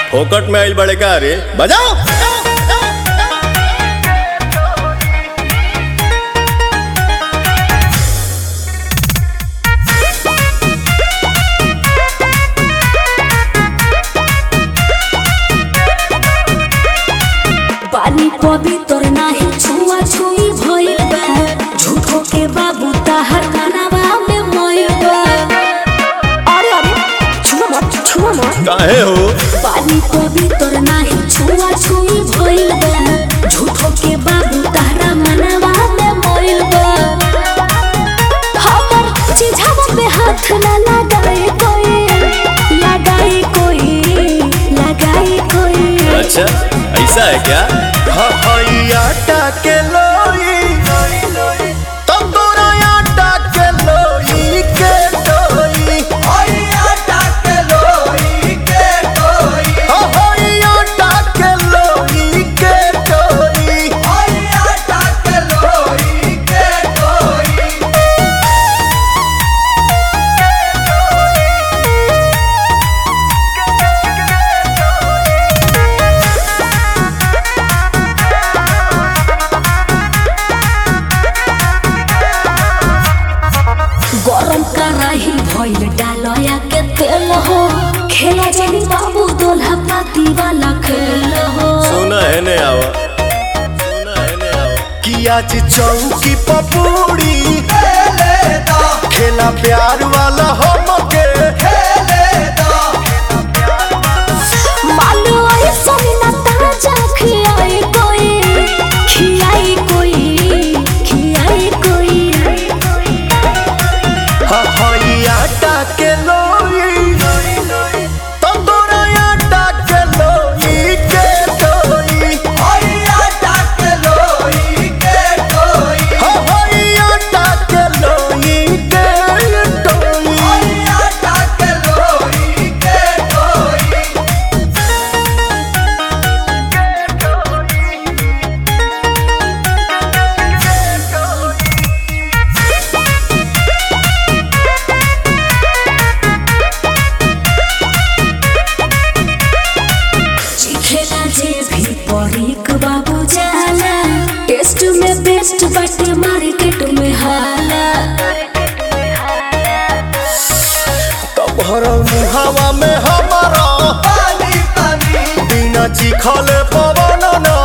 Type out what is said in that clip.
फोकट में आइल बड़े का रे बजाओ पानी पवित्र नाही छुआ छुई भइल बा झूठो के बाबू ताहर कानावा में मइल बा अरे अरे छुआ मत छुआ मत काहे हो पानी पवित्र नाही छुआ छुई भइल बा झूठो के बाबू ताहरा मनावा में मइल बा हमर चिझावा पे हाथ ना लगाए कोई लगाए कोई लगाए कोई अच्छा ऐसा है क्या आटा के लोई तंदूरा आटा के लोई के लोई आटा के लोई के गरम कराही भइल डालया के तेल हो खेला जानी बाबू दोल्हा पाती वाला खेल हो सुना है ने आवा सुना है ने आवा कि आज चौकी पपूड़ी खेला प्यार वाला हमके मानो ऐसा ना ताजा खियाई कोई खियाई कोई खियाई कोई हई आटा के लोई तंदूरा आटा के लोई के लोई हई आटा के लोई के लोई खेला जे भी परीक बाबू जाला टेस्ट में बेस्ट बाटे मार्केट में हाला तोहर मुहावा में हमारा बिना चिखले पवन न